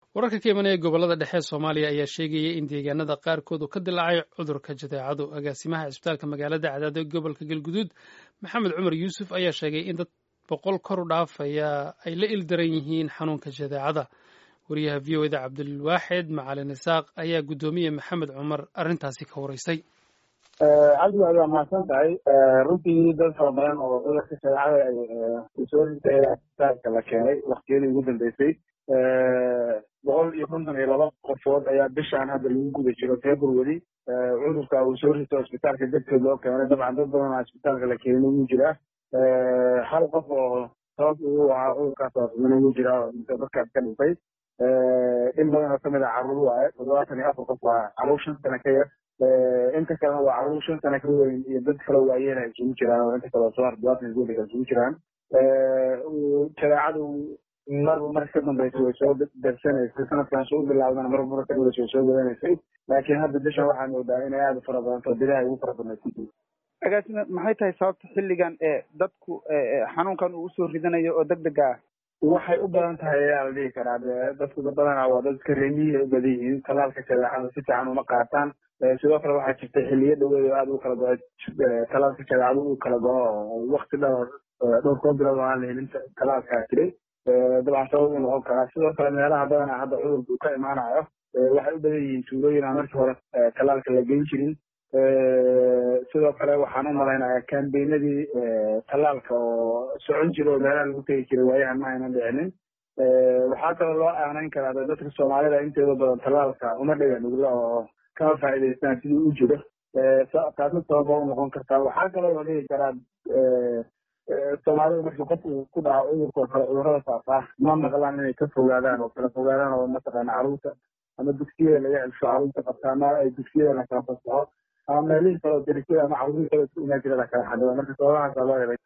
wararka ka imanaya gobolada dhexe ee soomaaliya ayaa sheegaya in deegaanada qaarkood uu ka dilaacay cudurka jadeecadu agaasimaha cisbitaalka magaalada cadaado ee gobolka galguduud maxamed cumar yuusuf ayaa sheegay in dad boqol kor u dhaafaya ay la ildaran yihiin xanuunka jadeecada wariyaha v o eda cabdilwaaxid macalin isaaq ayaa guddoomiye maxamed cumar arrintaasi ka waraysay cabdi waad waa mahadsan tahay runtii dad fara badan oo cudurka jadeecada ay soo ritay isbitaalka la keenay waktiyadii ugu dambeysay boqol iyo konton iyo laba qofood ayaa bishaan hadda lagu guda jiro february cudurka uu soo rito isbitaalka darteed loo keenay dabcan dad badan oo isbitaalka la keenay wuu jiraa hal qof oo sabab ugu ahaa cudurkaas waafimana wuu jiraa oo dadkaas ka dhintay in badan oo kamid ah carruur waaye toddobaatan iyo afar qof waa carruur shan sano ka yar inta kalena waa carruur shan sano ka weyn iyo dad kale waayeena isugu jiraan oo inta kale oo soo har toddobaatan iyo isugu jiraan jadeecadu marba mar ka dambaysa way soo darsanaysay sanadkan soo bilaawdana marba mar ka dambaysa way soo badanaysay laakiin hadda bishan waxaa moodaa inay aada u fara badanto bilaha ugu fara badnaysay agaasime maxay tahay sababta xilligan ee dadku xanuunkan uu usoo ridanayo oo deg dega ah waxay u badan tahay ayaa la dhihi karaa dadku badanaa waa dadka reemiyihi u badan yihiin talaalka jadeecada si fiican uma qaataan sidoo kale waxaa jirta xiliyo dhaweed oo aada u kala go-o talaalka jadeecadu uu kala go-o oo wakti dhowr dhowr koo bilood oo aan la helin talaalkaa jiray dabcan sabab uu noqon karaa sidoo kale meelaha badanaa hadda cudurka uu ka imaanayo waxay u badan yihiin tuulooyin aan markii hore talaalka la geyn jirin sidoo kale waxaan u malaynayaa kambeynadii talaalka oo socon jira oo meelaha lagu tegi jiray waayahan ma aynan dhicinin waxaa kaloo loo aanayn karaa dadka soomaalida inteeda badan talaalka uma dhiga nugla oo kama faa'iidaystaan sidii u jiro taasi sababa u noqon kartaa waxaa kaloo la dhihi karaa soomaalida markii qof uu ku dhaco cudurka oo kale cudurrada faafaa ma maqlaan inay ka fogaadaan oo kala fogaadaan oo mataqaana carruurta ama dugsiyada laga celsho carruurta qabta ama ay dugsiyada la kala fasaxo ama meelihii kale oo derisada ama carruurihii kale isku imaan jira la kala xadido marka sababahaasa loo helay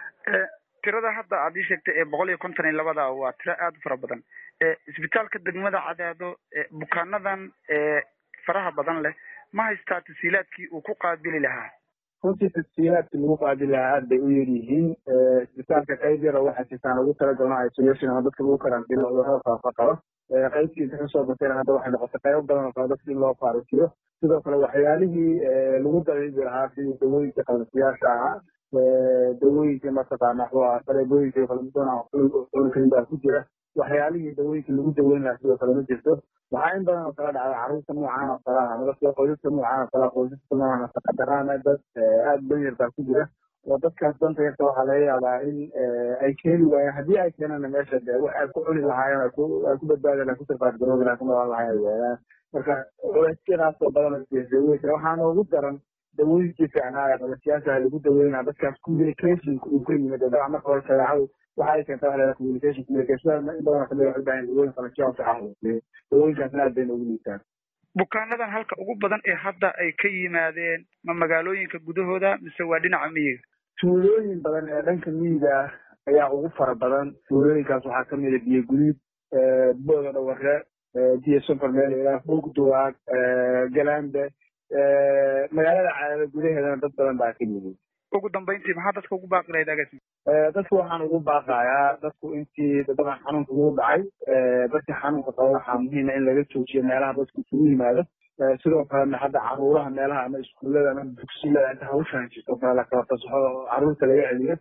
tirada hadda aad ii sheegtay ee boqol iyo konton iyo labada waa tiro aada u fara badan isbitaalka degmada cadaado bukaanadan faraha badan leh ma haystaa tasiilaadkii uu ku qaabili lahaa runtii tasiilaadkii lagu qaadi lahaa aad bay u yar yihiin isbitaalka qayb yar oo waxaa jirtaan ugu talagalno isolation ama dadka lagu karantiino cudurrada faafa qabo qaybtiisa kasoo batayna hadda waxay noqotay qaybo badan oo kale dadka in loo faarisiyo sidoo kale waxyaalihii lagu dabiibi lahaa sidii dawooyinka qalasiyaasha ahaa dawooyinka mataqaana wuxuu ahaa saleebooyinka kalamidoon baa ku jira waxyaalihii dawooyinka lagu daweyn lahaa sidoo kale ma jirto waxaa in badan oo kala dhacda carruurta noocaan oo kale ah dadka qoysaska noocaan oo kale qoysaska noocan nafaqadaraana dad aada danyar baa ku jira oo dadkaas danta yarta waxaa laga yaabaa in ay keeni waayeen haddii ay keenana meesha de wax ay ku cuni lahaayeen ay ku badbaadi lahayen ku sarfaadgaroobi lahayen ku nolaan lahayen ay waayaan marka culeysyadaas oo badan daweyn waxaana ugu daran dawooyinkii fiicnaa ee qalasiyaasha lagu daweynaa dadkaas communicationka uu ka yimid dabcan marka hore shareecadu waxa ay keenta waxa la communication communication in badan kamid waxay baahan dawooyin qalasiyaa fiican dawooyinkaasna aad bayna ugu liitaan bukaanadan halka ugu badan ee hadda ay ka yimaadeen ma magaalooyinka gudahooda mise waa dhinaca miyiga tuulooyin badan ee dhanka miyiga ah ayaa ugu fara badan tuulooyinkaas waxaa kamid a biyo guduud booda dhaware biyo sofar meel ilaa fogduwaag galaande magaalada cadaada gudaheedana dad badan baa ka yimid ugu dambeyntii maxaa dadka ugu baaqi lahayd agaasi dadku waxaan ugu baaqayaa dadku intii daban xanuunka ugu dhacay dadka xanuunka qaba waxaa muhiima in laga joojiyo meelaha dadku isugu yimaado sidoo kalena hadda caruuraha meelaha ama iskuullada ama dugsiyada inta hawshan jirto kale la kala fasaxo oo carruurta laga celiyo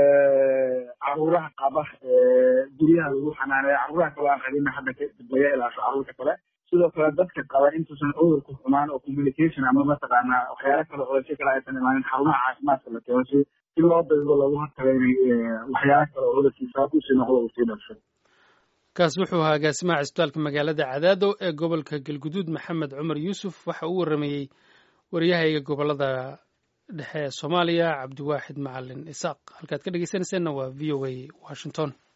caruuraha qaba guryaha lagu xanaaneeyo caruuraha kale aan qabina hadda laga ilaasho carruurta kale sidoo kale dadka qaba intuusan cudurku xumaan oo communication ama mataqaana waxyaala kale culaysyo kale aysan imaanin xarumaha caafimaadka la keeno si si loo daydo loogu hortago inay waxyaala kale oo cudurkiisa kusii noqdo uu sii dhasho kaas wuxuu ahaa agaasimaha cisbitaalka magaalada cadaado ee gobolka galguduud maxamed cumar yuusuf waxa uu waramayey waryahayga gobolada dhexe ee soomaaliya cabdiwaaxid macalin isaaq halkaad ka dhegeysanayseena waa v o a washington